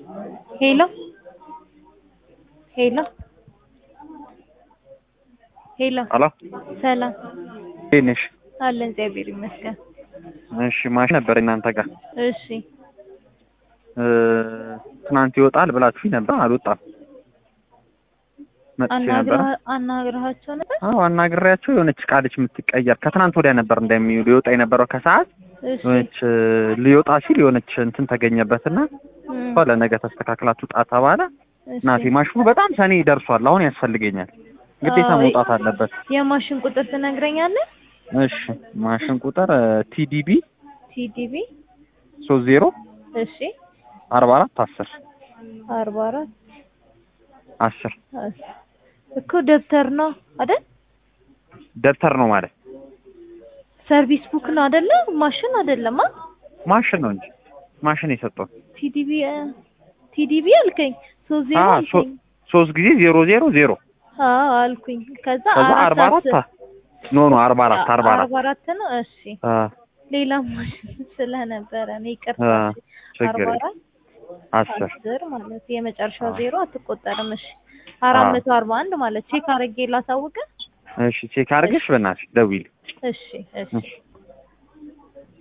ሄሎ ሄሎ ሄሎ ሄሎ ሰላም እንዴት ነሽ? አለን እግዚአብሔር ይመስገን። እሺ ማሽን ነበር እናንተ ጋር እሺ እ ትናንት ይወጣል ብላችሁኝ ነበር፣ አልወጣም። መጥቼ ነበር። አናግረሃ- አናግረሃቸው ነበር? አዎ አናግሬያቸው የሆነች ዕቃ ልጅ የምትቀየር ከትናንት ወዲያ ነበር እንደሚውል ሊወጣ የነበረው ከሰዓት እሺ የሆነች እ ሊወጣ ሲል የሆነች እንትን ተገኘበትና እም፣ እሷ ለነገ ተስተካክላ ትውጣ ተባለ። እሺ። እናቴ ማሽኑ በጣም ሰኔ ደርሷል፣ አሁን ያስፈልገኛል፣ ግዴታ አዎ፣ መውጣት አለበት። የማሽን ቁጥር ትነግረኛለህ? እሺ ማሽን ቁጥር ቲዲቢ ቲዲቢ ሶስት ዜሮ እሺ አርባ አራት አስር አርባ አራት አስር አስ- እኮ ደብተር ነው አይደል? ደብተር ነው ማለት ሰርቪስ ቡክ ነው አይደለ? ማሽን አይደለም። አ ማሽን ነው እንጂ ማሽን የሰጠው ቲዲቢ ቲዲቢ አልከኝ። ሶስት ዜሮ አዎ አልከኝ። ሶስት ጊዜ ዜሮ ዜሮ ዜሮ አዎ አልኩኝ። ከዛ ከዛ አራት አርባ አራት አስር ኖ ኖ አርባ አራት አርባ አራት አርባ አራት ነው። እሺ አ ሌላ ማሽን ስለነበረ ነው ይቅርታ። አ እሺ። ችግር አርባ የለም። አራት አስር አስር ማለት የመጨረሻው አዎ። ዜሮ አትቆጠርም። እሺ አራት አዎ። መቶ አርባ አንድ ማለት ቼክ አድርጌ ላሳውቅህ። እሺ ቼክ አድርገሽ በእናትሽ ደውዪልኝ። እሺ እሺ እሺ